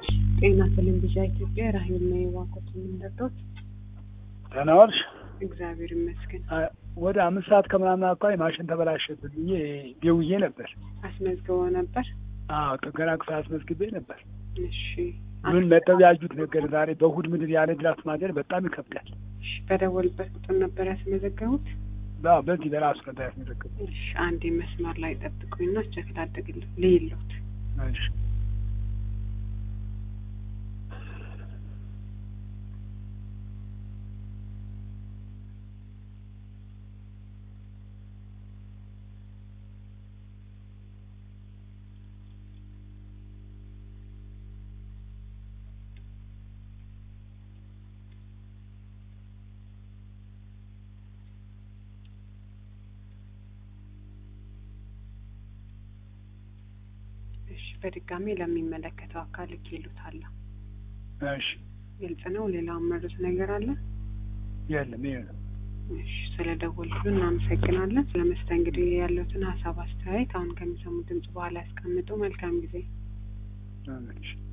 ጤና ቴሌቪዥን ኢትዮጵያ ራሄል ነው የዋቆት የምንረዳት። ደህና ዋልሽ? እግዚአብሔር ይመስገን። ወደ አምስት ሰዓት ከምናምን አካባቢ ማሽን ተበላሸብን ብዬ ደውዬ ነበር። አስመዝግበው ነበር? አዎ ጥገና ክፍል አስመዝግቤ ነበር። እሺ ምን መጠው ያጁት ነገር ዛሬ በእሑድ ምድር ያለ ድራፍት ማደር በጣም ይከብዳል። እሺ፣ በደወልበት ቁጥር ነበር ያስመዘገቡት? አዎ በዚህ በራሱ ነበር ያስመዘግቡ። እሺ፣ አንዴ መስመር ላይ ጠብቁኝና ቸክ ላድርግልህ ልይሎት። እሺ እሺ፣ በድጋሚ ለሚመለከተው አካል ልኬልዎታለሁ። እሺ ግልጽ ነው። ሌላ መሩት ነገር አለ? የለም ይሄ ነው። እሺ፣ ስለ ደወሉልን እናመሰግናለን። ስለ መስተንግዶ ያለውትን ሀሳብ አስተያየት አሁን ከሚሰሙ ድምጽ በኋላ ያስቀምጡ። መልካም ጊዜ። እሺ